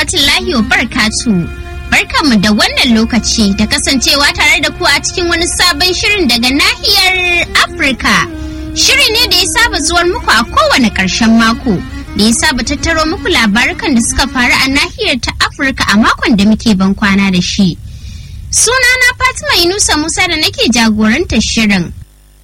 rahmatullahi wa barakatu. Barkanmu da wannan lokaci da kasancewa tare da ku a cikin wani sabon shirin daga nahiyar Afirka. Shiri ne da ya saba zuwar muku a kowane ƙarshen mako. Da ya saba tattaro muku labarukan da suka faru a nahiyar ta Afirka a makon da muke ban kwana da shi. Sunana Fatima Inusa Musa da nake jagorantar shirin.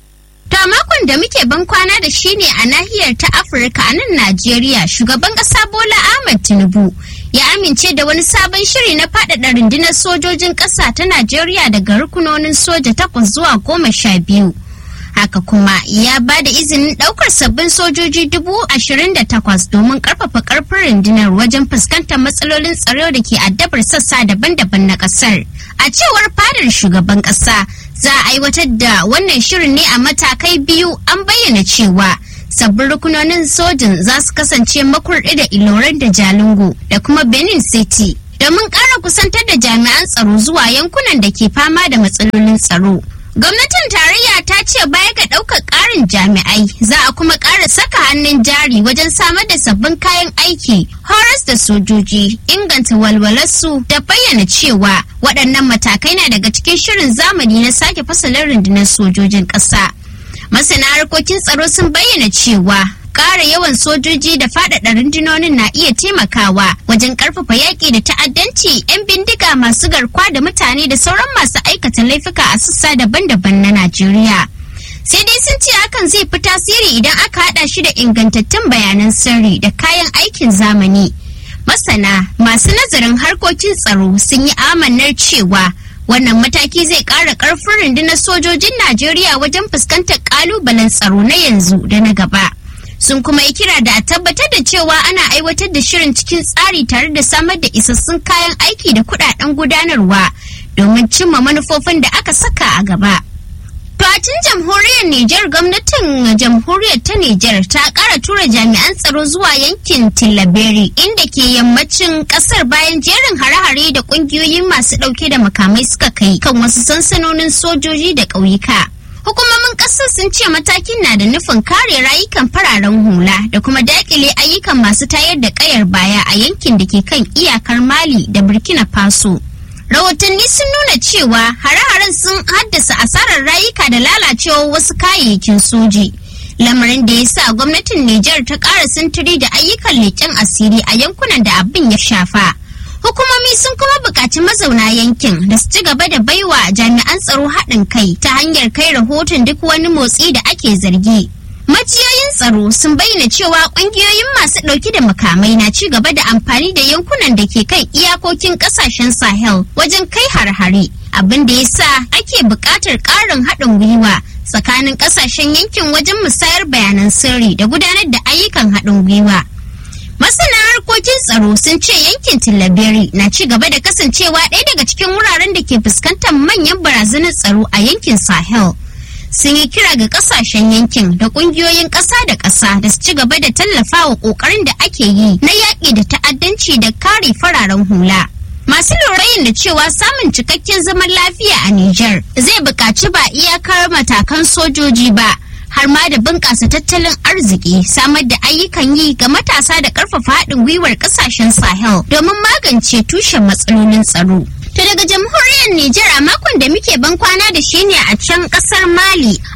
To makon da muke ban kwana da shi ne a nahiyar ta Afirka a nan Najeriya shugaban ƙasa Bola Ahmed Tinubu ya amince da wani sabon shiri na faɗaɗa rundunar sojojin ƙasa ta Najeriya daga rukunonin soja takwas zuwa goma sha biyu. Haka kuma ya ba da izinin ɗaukar sabbin sojoji dubu ashirin da takwas domin ƙarfafa ƙarfin rundunar wajen fuskantar matsalolin tsaro da ke addabar sassa daban-daban na ƙasar. A cewar fadar shugaban ƙasa, za a aiwatar da wannan shirin ne a matakai biyu an bayyana cewa sabbin rukunonin sojin za su kasance makurɗi da iloran da jalingo da kuma benin city domin ƙara kusantar da jami'an tsaro zuwa yankunan da ke fama da matsalolin tsaro gwamnatin tarayya ta ce baya ga ɗaukar ƙarin jami'ai za a kuma ƙara saka hannun jari wajen samar da sabbin kayan aiki horas da sojoji inganta walwalarsu da bayyana cewa waɗannan matakai na daga cikin shirin zamani na sake fasalin rundunar sojojin ƙasa masana harkokin tsaro sun bayyana cewa ƙara yawan sojoji da faɗaɗa rundunonin na iya taimakawa wajen ƙarfafa yaƙi da ta'addanci 'yan bindiga masu garkuwa da mutane da sauran masu aikata laifuka a sassa daban-daban na Najeriya. Sai dai sun ce hakan zai fi tasiri idan aka haɗa shi da ingantattun bayanan sirri da kayan aikin zamani. Masana masu nazarin harkokin tsaro sun yi amannar cewa wannan mataki zai ƙara ƙarfin rundunar sojojin Najeriya wajen fuskantar ƙalubalen tsaro na yanzu da na gaba. sun kuma yi kira da a tabbatar da cewa ana aiwatar da shirin cikin tsari tare da samar da isassun kayan aiki da kudaden gudanarwa domin cimma manufofin da aka saka a gaba. Tun jamhuriyar Nijar gwamnatin jamhuriyar ta Nijar ta kara tura jami'an tsaro zuwa yankin Tillaberi inda ke yammacin kasar bayan jerin hare-hare da kungiyoyin masu dauke da makamai suka kai kan wasu sansanonin sojoji da ƙauyuka. Hukumomin ƙasar sun ce matakin na da nufin kare rayukan fararen hula da kuma dakile ayyukan masu tayar da ƙayar baya a yankin da ke kan iyakar Mali da Burkina Faso. Rahotanni sun nuna cewa hare-haren sun haddasa asarar rayuka da lalacewar wasu kayayyakin soji. Lamarin da ya sa gwamnatin Nijar ta ƙara sintiri da ayyukan leƙen asiri a yankunan da abin ya shafa. Hukumomi sun kuma buƙaci mazauna yankin da su ci gaba da baiwa jami'an tsaro haɗin kai ta hanyar kai rahoton duk wani motsi da ake zargi. Majiyoyin tsaro sun bayyana cewa ƙungiyoyin masu ɗauki da makamai na ci gaba da amfani da yankunan da ke kan iyakokin ƙasashen Sahel wajen kai har-hare, abin da ya sa ake buƙatar ƙarin haɗin gwiwa tsakanin ƙasashen yankin wajen musayar bayanan sirri da gudanar da ayyukan haɗin gwiwa. Masana harkokin tsaro sun ce yankin Tillaberi na ci gaba da kasancewa ɗaya daga cikin wuraren da ke fuskantar manyan barazanar tsaro a yankin Sahel. Sun yi kira ga kasashen yankin da ƙungiyoyin ƙasa da ƙasa da su ci gaba da tallafawa ƙoƙarin da ake yi na yaƙi da ta'addanci da kare fararen hula. Masu lurayin da cewa samun cikakken zaman lafiya a Nijar zai buƙaci ba iyakar matakan sojoji ba. har ma da bunƙasa tattalin arziki samar da ayyukan yi ga matasa da ƙarfafa haɗin gwiwar ƙasashen sahel domin magance tushen matsalolin tsaro. To daga jamhuriyar Nijar a makon da muke ban kwana da shi ne a can ƙasar Mali